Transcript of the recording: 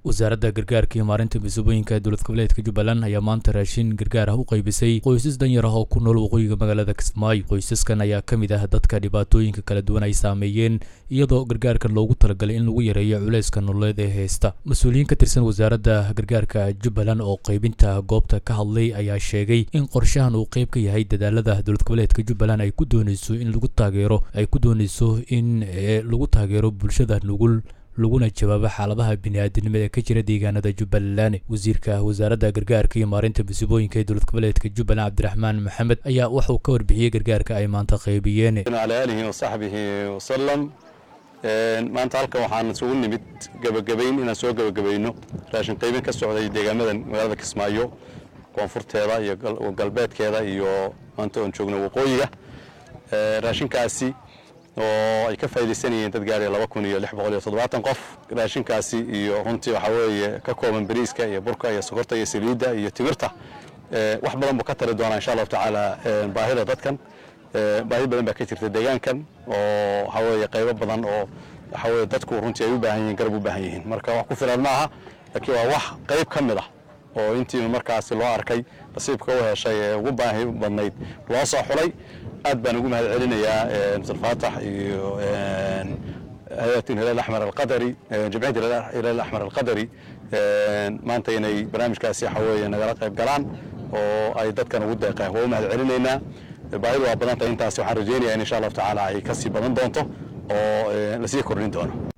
wasaaradda gargaarka iyo maarinta misoobooyinka dowlad goboleedka jubbaland ayaa maanta raashin gargaar ah u qaybisay qoysas danyar ah oo ku nool waqooyiga magaalada kismaayo qoysaskan ayaa ka mid ah dadka dhibaatooyinka kala duwan ay saameeyeen iyadoo gargaarkan loogu talagalay in lagu yareeyo culayska nololeed ee heysta mas-uuliyiin ka tirsan wasaaradda gargaarka jubbaland oo qaybinta goobta ka hadlay ayaa sheegay in qorshahan uu qayb ka yahay dadaalada dowlad goboleedka jubbaland ay ku dooneyso in lagu taageero ay ku dooneyso in lagu taageero bulshada nugul laguna jawaabo xaaladaha bini'aadanimo ee ka jira deegaanada jubbaland wasiirka wasaaradda gargaarka iyo maarinta musiibooyinka ee dowlad goboleedka jubbaland cabdiraxmaan maxamed ayaa wuxuu ka warbixiyey gargaarka ay maanta qaybiyeen ala aalihi wasaxbihi wasalam maanta halkan waxaan isugu nimid gebagabayn inaan soo gebagabayno raashin qaybin ka socday deegaamadan magaalada kismaayo koonfurteeda iyo galbeedkeeda iyo maanta oon joogno waqooyiga raashinkaasi oo ay ka faaidaysanayeen dad gaaraya laba kun iyo lix boqol iyo toddobaatan qof raashinkaasi iyo runtii waxaa weeye ka kooban bariiska iyo burka iyo sokorta iyo saliidda iyo timirta wax badan buu ka tari doonaa insha allahu tacaala baahida dadkan baahi badan baa ka jirta deegaankan oo waxaa weeye qaybo badan oo waxaa weye dadku runtii ay u baahan yihiin garab u baahan yihiin marka wax ku filan ma aha laakiin waa wax qayb ka mid ah oo intii markaasi loo arkay nasiibka u heshay ee ugu baahi badnayd loo soo xulay aad baan ugu mahad celinayaa mr faatax iyo hay-at hilal axmar alqadari jamciyadda hilal axmar alqadari maanta inay barnaamijkaasi waxa weeye nagala qayb galaan oo ay dadkan ugu deeqeen waa u mahad celinaynaa baahidu waa badan tahay intaasi waxaan rajaynayaa in insha allahu tacaala ay kasii badan doonto oo lasii kordhin doono